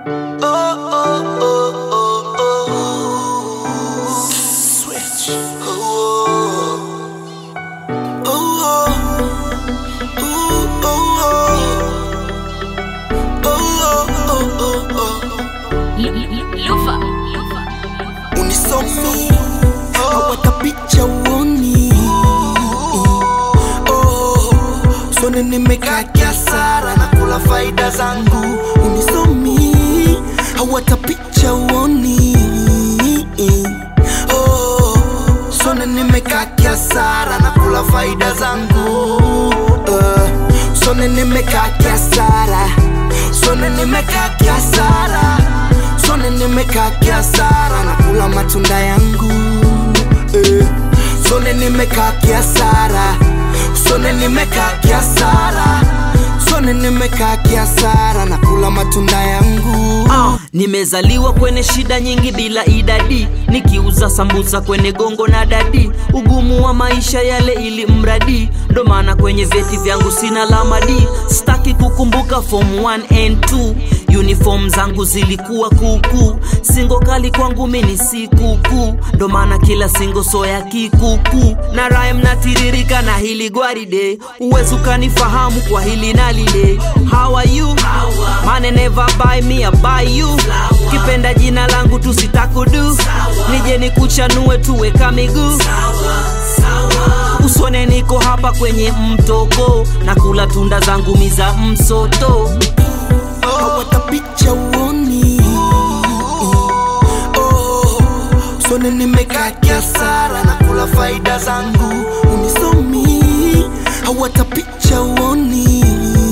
unisomi hawata picha uoni oh, sone nimekaa kiasara na kula faida zangu unisomi hawata picha uoni oh, sone nimekaa kiasara na kula faida zangu uh, sone nimekaa kiasara sone nimekaa kiasara sone nimekaa kiasara na kula matunda yangu eh. sone nimekaa kiasara sone nimekaa kiasara sone nimekaa kiasara na kula matunda yangu Ah, nimezaliwa kwenye shida nyingi bila idadi nikiuza sambusa kwenye gongo na dadi ugumu wa maisha yale ili mradi ndo maana kwenye vyeti vyangu sina lamadi staki kukumbuka form 1 and 2 uniform zangu zilikuwa kuku singo kali kwangu mini si kuku ndo maana kila singo soya kikuku na rhyme natiririka na hili gwaride uwezi ukanifahamu kwa hili na lile how are you mane never buy me a buy you kipenda jina langu tusitakudu nije nikuchanue tuweka miguu usone niko hapa kwenye mtoko na kula tunda zangu miza msoto hawata picha uoni oh, sone nimekaa kiasara na kula faida zangu unisomi hawata picha uoni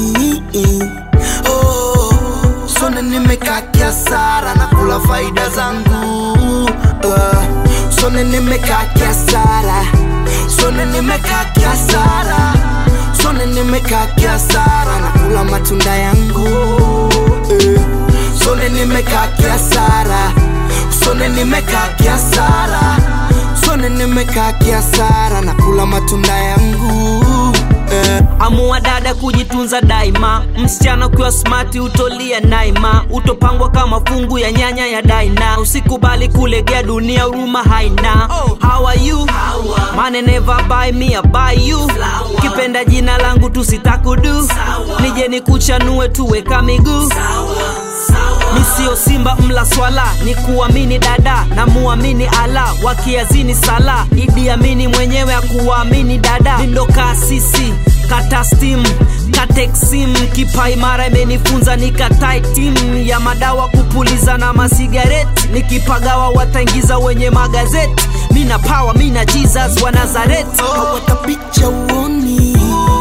oh, sone nimekaa kiasara na kula faida zangu uh, sone nimekaa kiasara sone nimekaa kiasara sone nimekaa kiasara na kula matunda yangu eh. sone nimekaa kiasara sone nimekaa kiasara sone nimekaa kiasara na kula matunda yangu eh. amua dada kujitunza daima msichana ukiwa smati utolia naima utopangwa kama fungu ya nyanya ya daina usikubali kulegea dunia huruma haina how are you mane never buy me a buy you kipenda jina langu tusitakudu nije nikuchanue tuweka miguu mi sio simba mla swala ni kuamini dada na muamini ala wakiazini sala idi amini mwenyewe akuwaamini dada mindo kasisi kata stim kateksim kipa imara imenifunza nikatai tim ya madawa kupuliza na masigareti nikipagawa wataingiza wenye magazeti mina pawa mina jesus wa nazareti hawata picha uoni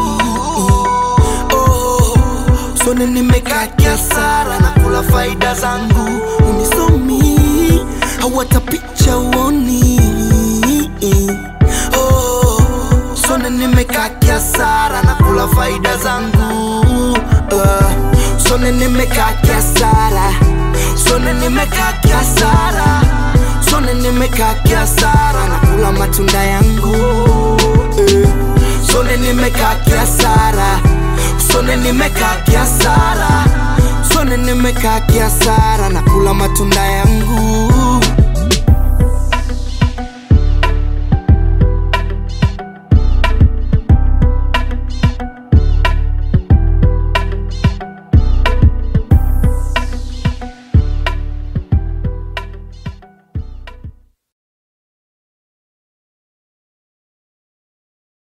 oh, sone nimekaa kiasara na kula faida zangu unisomi hawata picha uoni oh, sone nimekaa kiasara na kula faida zangu uh, sone nimekaa kiasara sone nimekaa kiasara sone nimekaa kiasara na kula matunda yangu eh. sone nimekaa kiasara sone nimekaa kiasara sone nimekaa kiasara na kula matunda yangu